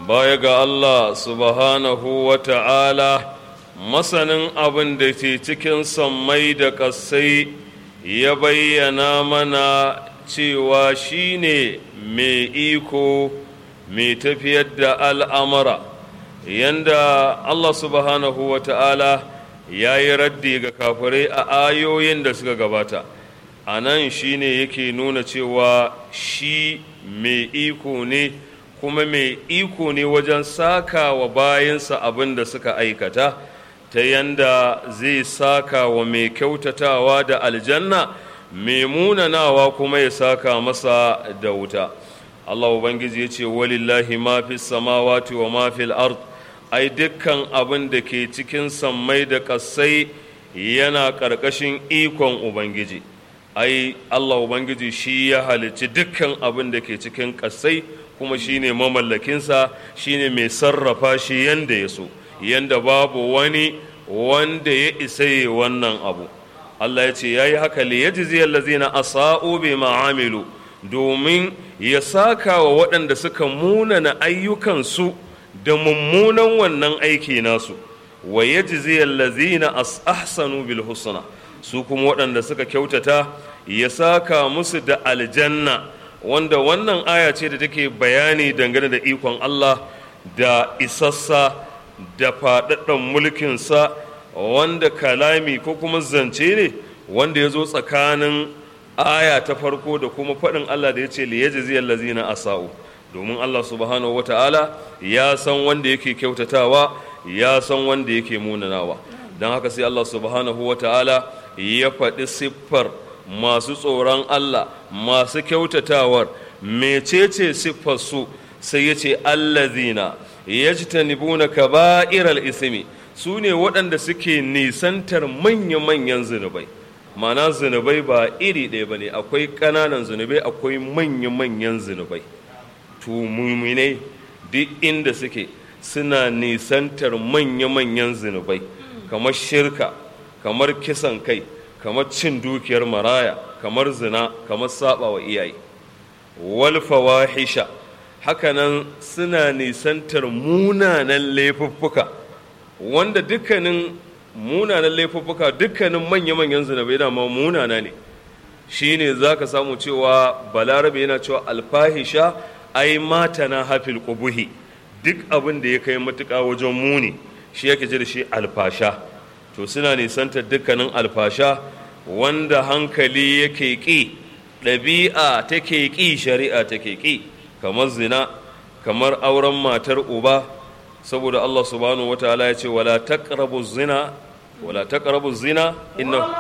baya ga Allah subhanahu wa ta'ala masanin abin da ke cikin sammai da ƙasai ya bayyana mana cewa shi ne mai iko mai tafiyar da al'amara yanda Allah subhanahu wa ta'ala ya yi raddi ga kafirai a ayoyin da suka gabata a nan shi ne yake nuna cewa shi mai iko ne kuma mai iko ne wajen saka wa bayansa abin da suka aikata ta yanda zai saka wa mai kyautatawa da aljanna mai munanawa kuma ya saka masa da wuta Allah Ubangiji ya ce walillahi ma fi samawati wa ma fil ard ai dukkan abin da ke cikin sammai da ƙasai yana ƙarƙashin ikon Ubangiji ai Allah Ubangiji shi ya halicci dukkan abin da ke cikin ƙasai kuma shi ne mamallakinsa shi ne mai sarrafa shi yanda ya so yanda babu wani wanda ya isa yi wannan abu Allah ya ce ya yi haka li yajzi allazina asa'u bi ma'amilu domin ya saka wa waɗanda suka munana ayyukansu da mummunan wannan aiki nasu wa yajzi allazina ahsanu bil husna su kuma waɗanda suka kyautata ya saka musu da aljanna wanda wannan aya ce da take bayani dangane da ikon Allah da isassa da faɗaɗɗen mulkinsa wanda kalami ko kuma zance ne wanda ya zo tsakanin aya ta farko da kuma faɗin Allah da ya ce liyajiziyar lazina asa'u domin Allah subhanahu wa ta'ala ya san wanda yake kyautatawa ya san wanda yake munanawa don haka sai Allah subhanahu wa ta'ala ya faɗi siffar masu tsoron Allah masu kyautatawar mecece siffar su sai ya ce allazina yajtanibuna kaba'iral ismi su ne waɗanda suke nisantar manya-manyan zunubai mana zunubai ba iri ɗaya ba ne akwai ƙananan zunubai akwai manya-manyan zunubai tumuminai duk inda suke suna nisantar manya-manyan zunubai kamar shirka kamar kisan kai kamar cin dukiyar maraya kamar zina kamar saba wa iyaye walfawahisha hakanan suna nisantar munanan laifuffuka wanda dukkanin munanan laifuffuka dukkanin manya-manyan zinabai dama munana ne shi ne za ka samu cewa balarabe yana cewa alfahisha ai mata na hafil ƙubuhi duk abin da ya kai matuƙa wajen muni shi yake ji da shi alfasha to suna nisantar dukkanin alfasha wanda hankali yake ƙi ɗabi'a take ƙi shari'a take ƙi kamar zina kamar auren matar uba saboda Allah subhanahu wataala ya ce wala taqrabu zina wala taqrabu zina inna